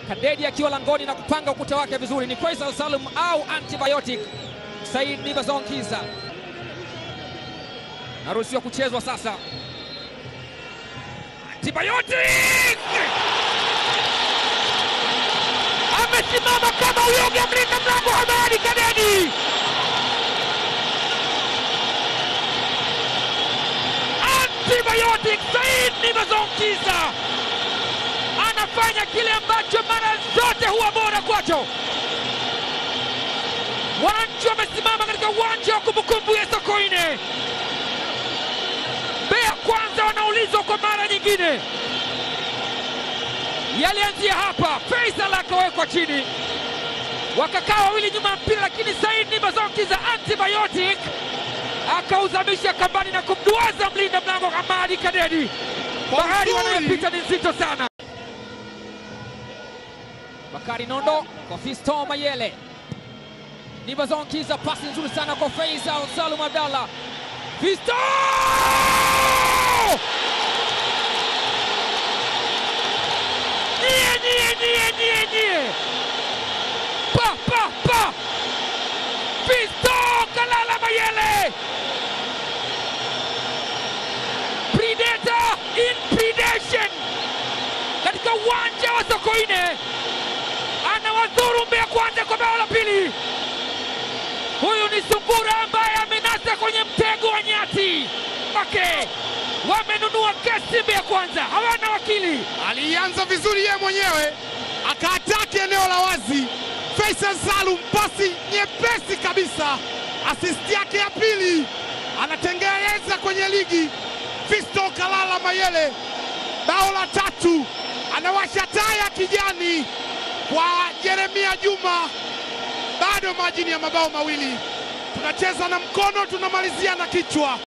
Kadedi akiwa langoni na kupanga ukuta wake vizuri. Ni Faisal Salum au antibiotic Said Nibazonkiza naruhusiwa kuchezwa sasa. Antibiotic amesimama kama uyoga mlinda mlango Hamadi Kadedi. Antibiotic Said Nibazonkiza anafanya kile ambacho mara zote huwa bora kwacho. Wananchi wamesimama katika uwanja wa kumbukumbu ya Sokoine. Mbeya Kwanza wanaulizwa kwa mara nyingine, yalianzia hapa. Faisal akawekwa chini, wakakaa wawili nyuma ya mpira, lakini Said Nibazonkiza antibiotic akauzamisha kambani na kumduaza mlinda mlango Hamadi Kadedi. Bahari wanayopita ni nzito sana. Bakari Nondo kwa Fisto Mayele. Nibazonkiza pasi nzuri sana kwa Faisal Salum Abdallah. Fisto! Nie, nie, nie, nie, nie! Pa, pa, pa! Fisto Kalala Mayele! Predator in predation katika uwanja wa Sokoine anawadhuru Mbeya Kwanza kwa bao la pili. Huyu ni sungura ambaye amenasa kwenye mtego wa nyati wake. Wamenunua kesi Mbeya Kwanza, hawana wakili. Alianza vizuri yeye mwenyewe akaataki eneo la wazi. Faisal Salum, pasi nyepesi kabisa, asisti yake ya pili, anatengeneza kwenye ligi. Fisto Kalala Mayele, bao la tatu, anawasha taa ya kijani kwa Jeremia Juma. Bado majini ya mabao mawili, tunacheza na mkono, tunamalizia na kichwa.